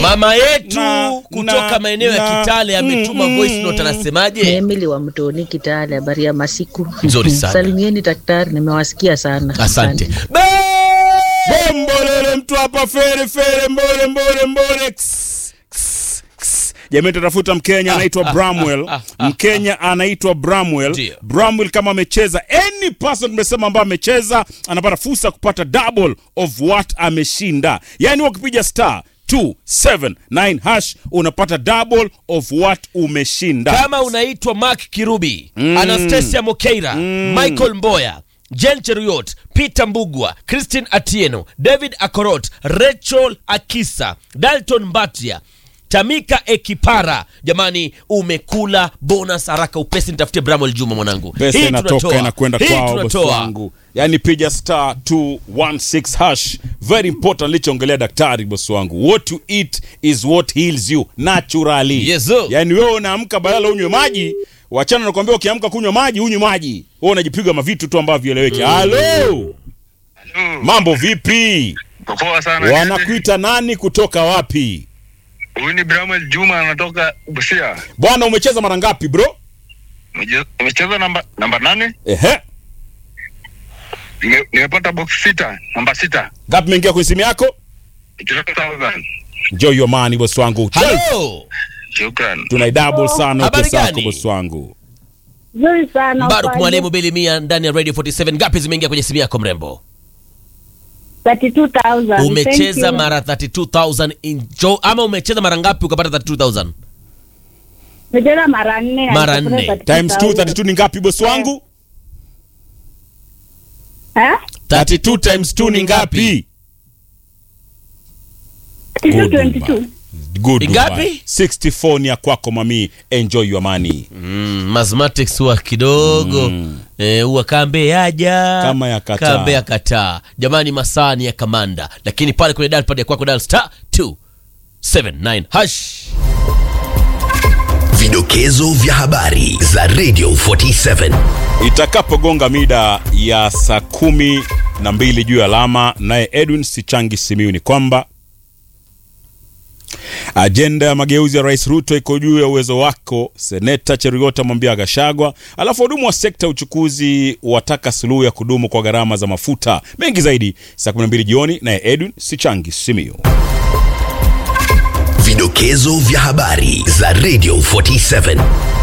mama yetu na- kutoka na- maeneo ya na- Kitale ametuma mm, voice mm, note, mm. anasemaje? Emily wa Mtoni Kitale, habari ya masiku. Nzuri sana. Salimieni daktari, nimewasikia sana. Asante. Bombolele mtu hapa fere fere mbole mbole mbole. Ks, ks, ks. Jamani tutafuta Mkenya anaitwa Bramwell. Mkenya anaitwa Bramwell. Ndio. Bramwell kama amecheza any person tumesema ambaye amecheza anapata fursa ya kupata double of what ameshinda. Yaani wakipiga star 279 hash unapata double of what umeshinda. kama unaitwa Mark Kirubi Anastasia Mokeira Michael Mboya Jen Cheruiyot Peter Mbugwa Christine Atieno David Akorot Rachel Akisa Dalton Mbatia Tamika Ekipara jamani umekula bonus haraka upesi nitafutie Bramwell Juma mwanangu pesa Hii inatoka tunatoa. inakwenda Hii kwao bosi tunatoa. wangu yaani piga star 216 hash very important lichoongelea daktari bosi wangu what you eat is what heals you naturally Yes, sir. yaani wewe unaamka badala unywe maji wachana nakwambia ukiamka kunywa maji unywe maji wewe unajipiga mavitu tu ambavyo vieleweki halo mambo vipi Poa sana. wanakuita nani kutoka wapi Huyu ni Bramwell Juma anatoka Busia. bwana umecheza mara ngapi bro Nimeje- Nimecheza namba namba nane. ehe Nime- Nimepata box sita, namba sita. ngapi imeingia kwenye simu yako 12,000. enjoy your money bosi wangu Halo Shukran. tunai double sana Habari pesa yako gani? bosi wangu Nzuri sana. Mbaruk Ufaje? Mwalimu Bilimia ndani ya Radio 47 ngapi zimeingia kwenye simu yako mrembo 32,000. Thank umecheza you. mara 32000 injo ama umecheza mara ngapi ukapata 32000 Nimecheza mara nne. na Mara nikapata nne. times 2 32,000. 32 ni ngapi bosi wangu Eh? 32 times 2 ni ngapi 22, 22. good Ngapi? Dubai. 64 ni ya kwako mami enjoy your money mm, mathematics huwa kidogo eh, huwa kambe yaja Kama ya kataa. kambe ya kataa jamani masaa ni ya kamanda lakini pale kwenye dial pad ya kwako dial star 279 hash Vidokezo vya habari za Radio 47. itakapogonga mida ya saa kumi na mbili juu ya alama naye edwin sichangi simiu ni kwamba ajenda ya mageuzi ya rais ruto iko juu ya uwezo wako seneta cherigota amwambia gashagwa alafu wahudumu wa sekta ya uchukuzi wataka suluhu ya kudumu kwa gharama za mafuta mengi zaidi saa 12 jioni naye edwin sichangi simiu Vidokezo vya habari za Radio 47.